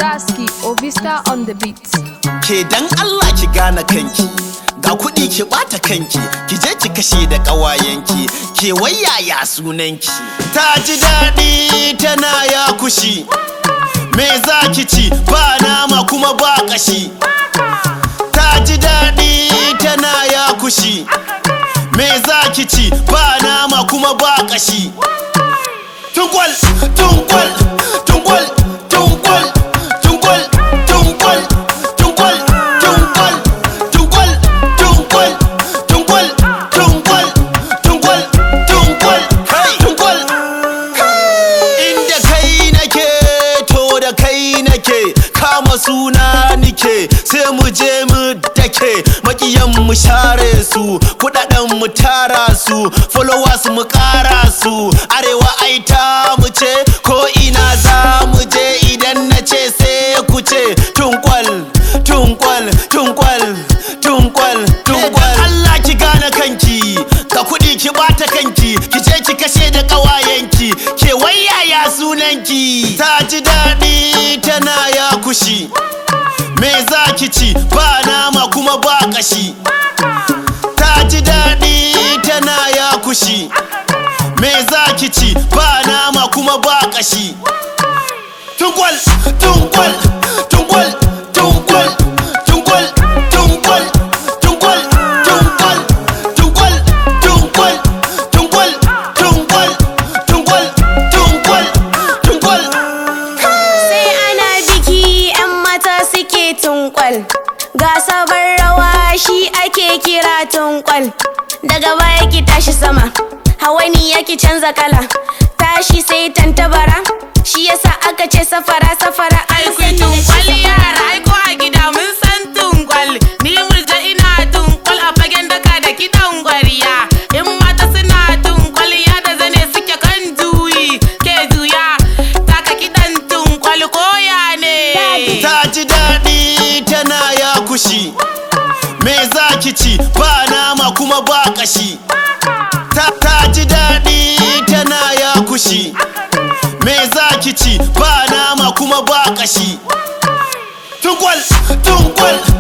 Daski Ovista on the beat. ke dan Allah ki gane kanki ga kuɗi ki ɓata kanki ki je ki kashe da ƙawayenki ke wayaya sunanki ta ji daɗi tana ya kushi me za ki ci ba nama kuma ba ƙashi ta ji daɗi tana ya kushi me za ki ci ba nama kuma ba ƙashi tungwal tungwal tungwal tungwal tungwal tungwal tungwal tungwal tungwal tungwal tungwal tungwal tungwal tungwal hey tungwal inda kai nake to da kai nake kama suna nike sai mu je mu dake makiyan mu share su kudaden mu tara su followers mu kara su arewa ai ta mu ce ko ina za mu je idan na ce sai ku ce tunkwal tunkwal tunkwal tunkwal tunkwal Allah ki gane kanki ka kudi ki bata kanki ki je ki kashe da kawayenki ke wayaya sunanki ta ji daɗi tana ya kushi me za ki ci ba nama kuma ba kashi ta ji daɗi tana ya kushi me za ki ci ba nama kuma ba kashi tungwal tungwal tungwal tungwal tungwal tungwal tungwal tungwal tungwal tungwal tungwal tungwal tungwal tungwal tungwal sai ana biki 'yan mata suke tunkwal ga sabon rawa shi ake kira tunkwal daga baya ki tashi sama hawani yake canza kala tashi sai tantabara shi yasa aka ce safara safara Ai kun tunkwal yara ai ko a gida mun san tunkwal Ni murja ina tunkwal a fagen daka da kiɗan gwariya In mata suna tunkwal ya da zane suke kan juyi Ke juya taka kiɗan tunkwal koya ne ta ji daɗi tana ya kushi me za ki ci ba nama kuma ba kashi ta, ta ji daɗi tana ya kushi me za ki ci ba nama kuma ba kashi tungwal tungwal